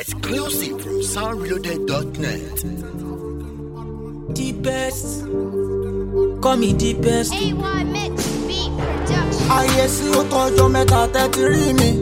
Exclusive from soundreloaded.net. the best. Call me the best. AY Mix Beat Production. ayé sí ó tọjọ́ mẹ́ta tẹ́tí rí mi.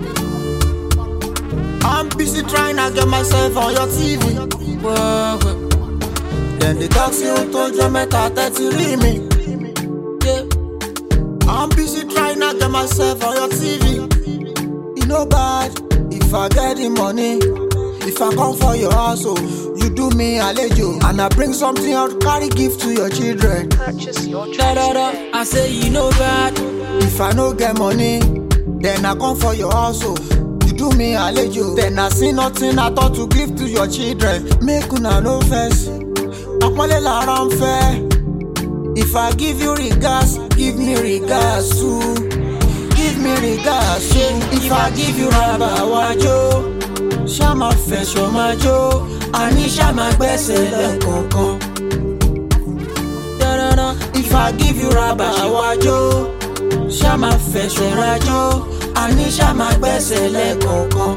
I'm busy trying to get myself on your TV. Whoa, whoa, Then the talk say ó tọjọ́ mẹ́ta tẹ́tí rí mi. yeah. I'm busy trying to get myself on your TV. E no bad if I get the money. If I come for your house, oh, you do me alejo. And I bring something out, carry gift to your children. Purchase your Da, tracks da, da. today. I say you know bad. If I no get money, then I come for your house, oh. You do me alejo. Then I see nothing I thought to give to your children. Make una no vex. Àpọ́nlé lára ń fẹ́. If I give you regards, give me regards too. Give me regards too. If I give you raba wájú, ṣá máa fẹ̀sọ̀ máa jó. Àní ṣá máa gbẹ́sẹ̀ lẹ́kọ̀ọ̀kan. Da, da, da. If I give you raba wájú, ṣá máa fẹ̀sọ̀ rajó. Àní ṣá máa gbẹ́sẹ̀ lẹ́kọ̀ọ̀kan.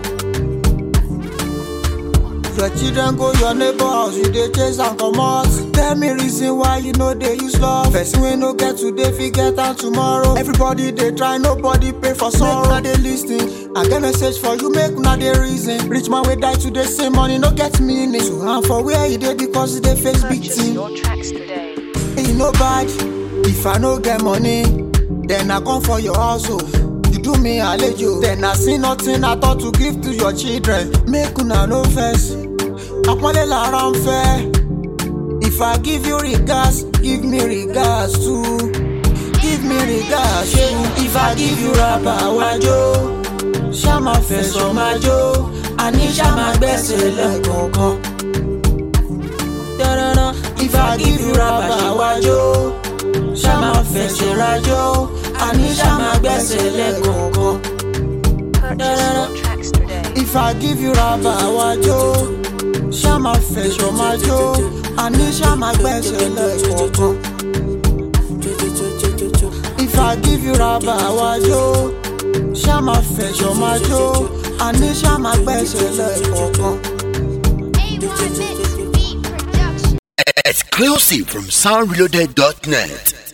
Your children go your neighbor house, you dey chase am comot. Tell me reason why you no dey use love. Person wey no get today fit get am tomorrow. Everybody dey try, nobody pay for sorrow. Make una dey lis ten. I get message for you, make una dey reason. Rich man wey die today say money no get meaning. To am for where e dey because e dey face big Purchase thing. your tracks today. E no bad if I no get money, then I come for your house. Oh. You do me alejo, then I see nothing I thought to give to your children. Make una no vex, àpọ́nlé lára ń fẹ́. If I give you regards, give me regards too. Give me regards too. If I give you raba wájú, ṣá máa fẹ̀sọ̀ máa jó. Àní ṣá máa gbẹ́sẹ̀ lẹ́kọ̀ọ̀kan. Da, da, da. If I give you raba wájú, ṣá máa fẹsẹ̀ rajó, àní ṣá máa gbẹ́sẹ̀ lẹ́kọ̀ọ̀kan. Purchase your tracks today. If I give you raba wájú, ṣá máa fẹsọ̀ máa jó, àní ṣá máa gbẹ́sẹ̀ lẹ́kọ̀ọ̀kan. If I give you raba wájú, ṣá máa fẹsọ̀ máa jó, àní ṣá máa gbẹ́sẹ̀ lẹ́kọ̀ọ̀kan. AY Mix Beat Production. Exclusive from soundreloaded.net.